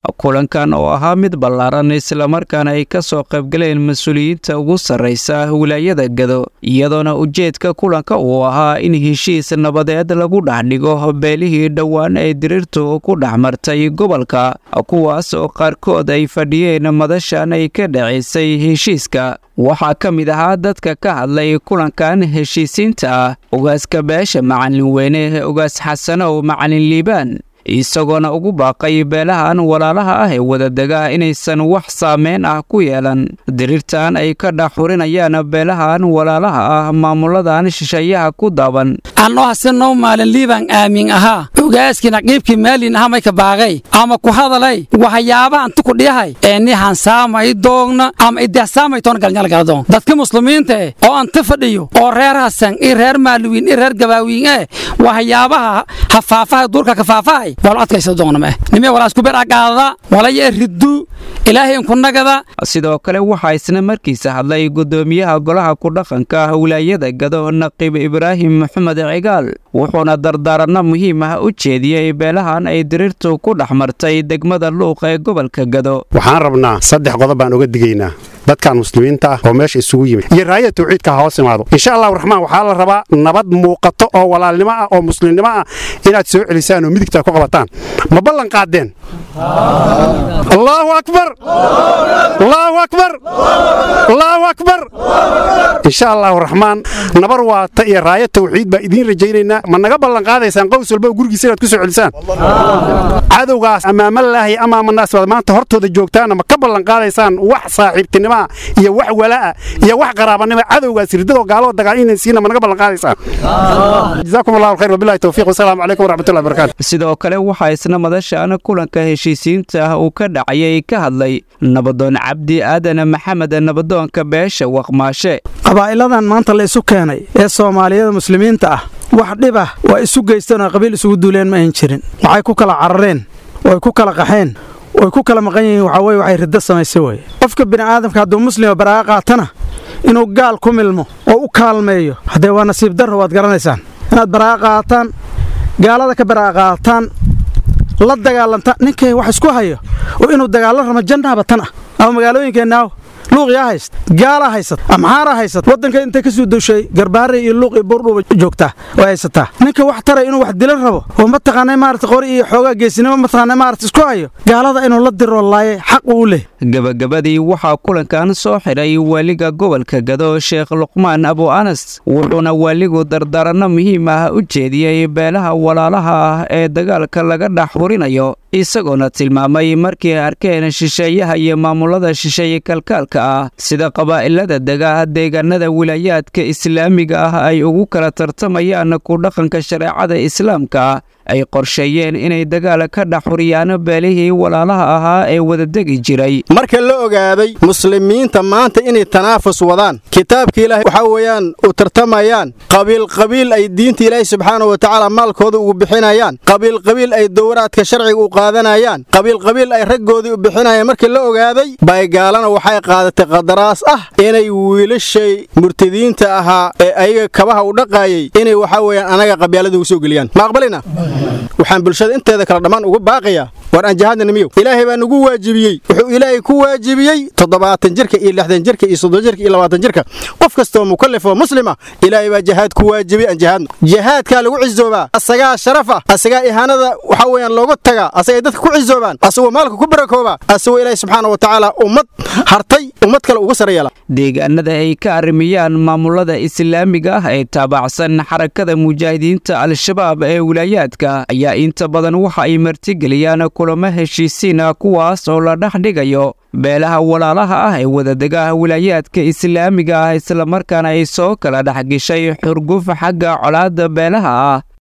kulankan oo ahaa mid ballaaran islamarkaana ay ka soo qaybgaleen mas-uuliyiinta ugu sarraysa wilaayada gado iyadoona ujeedka kulanka uu ahaa in heshiis nabadeed lagu dhex dhigo beelihii dhowaan ee diriirtu ku dhex martay gobolka kuwaas oo qaarkood ay fadhiyeen madashan ay ka dhacaysay heshiiska waxaa ka mid ahaa dadka ka hadlay kulankan heshiisiinta ah ogaaska beesha macalin weyne ogaas xasanow macalin liibaan isagoona ugu baaqay beelahan walaalaha ah ee wadadega inaysan wax saameyn ah ku yeelan diriirtan ay ka dhaxurinayaan beelahan walaalaha ah maamuladan shisheeyaha ku daaban annoo hasenow maalin liibaan aamin ahaa ogaaskii naqiibkii maalin aha mayka baaqay ama ku hadalay waxyaabahan tukudhiyahay ee ni hansaamay doogna ama idehsaamay toona galnyalgaladoon dadka muslimiinta eh oo anta fadhiyo oo reer hasan i reer maaluwiin i reer gabaawiin eh waxyaabaha hafaafaha duurka kafaafahay sidoo kale waxaa isna markiisa hadlay gudoomiyaha golaha kudhaqanka wilaayada gado naqiib ibraahim maxamed cigaal wuxuuna dardaaranno muhiim ah u jeediyey beelahan ay diriirtu ku dhex martay degmada luuq ee gobolka gado waxaan rabnaa saddex qodob baan uga digaynaa dadkan muslimiinta ah oo meesha isugu yimid iyo raaya tawxiidka ha hoos imaado insha allahu raxmaan waxaa la rabaa nabad muuqato oo walaalnimo ah oo muslimnimo ah inaad soo celisaan oo midigta ku qabataan ma ballan qaadeen allaahu akbar allaahu akbar allaahu akbar insha allahu raxmaan nabar waata iyo raaya tawxiid baa idiin rajaynaynaa ma naga ballan qaadaysaan qows walba gurigiisa inaad ku soo celisaan cadowgaas amaamalaahi amaamanaas baad maanta hortooda joogtaana ma ka ballan qaadaysaan wax saaxiibtinimo iyo wax walaa iyo wax qaraabanimo cadowgaas ridadoo gaaloo dagaal inay siina ma naga ballan qaadaysaan jazaakum allahu khayr wabillahi tawfiiq wasalaamu calaykum waraxmatullahi barakatu sidoo kale waxaa isna madashan kulanka heshiisiinta ah uu ka dhacayay ka hadlay nabadoon cabdi aadan maxamed nabadoonka beesha waqmaashe qabaa'iladan maanta la isu keenay ee soomaaliyada muslimiinta ah wax dhib ah waa isu geysteen oo qabiil isugu duuleen ma ayn jirin waxay ku kala carareen way ku kala qaxeen way ku kala maqan yihiin waxaa weye waxay riddo samaysay weye qofka bini'aadamka hadduu muslima baraa'a qaatana inuu gaal ku milmo oo u kaalmeeyo haddee waa nasiib darro waad garanaysaan inaad baraa'a qaataan gaalada ka baraa'a qaataan la dagaalantaan ninkay wax isku hayo oo inuu dagaallo ramo jannaaba tan ah ama magaalooyinkeenaaw luuqyaa hayst gaalaa haysat amxaaraa haysat waddanka intay ka suu dushay garbaare iyo luuq iyo buurdhuuba joogtaa way haysataa ninka wax taray inuu wax dilan rabo oo mataqaanay maarata qori iyo xoogaa geesinimo mataqaanay maarata isku hayo gaalada inuu la diroo laaye xaq uu leh gabagabadii waxaa kulankan soo xidhay waaliga gobolka gado sheekh luqmaan abu anas wuxuuna waaligu dardaaranno muhiim ah u jeediyey beelaha walaalaha ah ee dagaalka laga dhex hurinayo isagoona tilmaamay markii ay arkeen shisheeyaha iyo maamulada shisheeye kalkaalka ah sida qabaa'ilada dega deegaanada wilaayaadka islaamiga ah ay ugu kala tartamayaan ku dhaqanka shareecada islaamka ay qorsheeyeen inay dagaal ka dhex huriyaan beelihii walaalaha ahaa ee wadadegi jiray marka la ogaaday muslimiinta maanta inay tanaafus wadaan kitaabka ilaahay waxaa weeyaan u tartamayaan qabiilqabiil ay diinta ilaahay subxaana wa tacaala maalkooda ugu bixinayaan qabiilqabiil ay dowraadka sharciga u qaadanayaan qabiilqabiil ay raggoodii u bixinayaan markii la ogaaday baygaalana waxay qaadatay qadaraas ah inay wiilashay murtadiinta ahaa ee ayaga kabaha u dhaqaayay inay waxaa weeyaan anaga qabyaalada ugu soo geliyaan ma aqbalina waxaan bulshada inteeda kale dhammaan ugu baaqayaa war aan jihaadna nimiyow ilaahay baa nugu waajibiyey wuxuu ilaahay ku waajibiyey toddobaatan jirka iyo lixdan jirka iyo soddon jirka iyo labaatan jirka qof kastoo mukallaf oo muslima ilaahay baa jihaad ku waajibiyey aan jihaadno jihaadkaa lagu cizoobaa asagaa sharaf ah asagaa ihaanada waxaa weeyaan looga tagaa asagay dadka ku cizoobaan asagoo maalka ku barakoobaa asagoo ilaahay subxaana wa tacaala ummad hartay ummad kale uga sare yeela deegaanada ay ka arrimiyaan maamulada islaamiga ah ee taabacsan xarakada mujaahidiinta al-shabaab ee wilaayaadka ayaa inta badan waxa ay martigeliyaan kulamo heshiisiina kuwaas oo la dhex dhigayo beelaha walaalaha ah ee wadadega wilaayaadka islaamiga ah islamarkaana ay soo kala dhex geshay xurguf xagga colaadda beelaha ah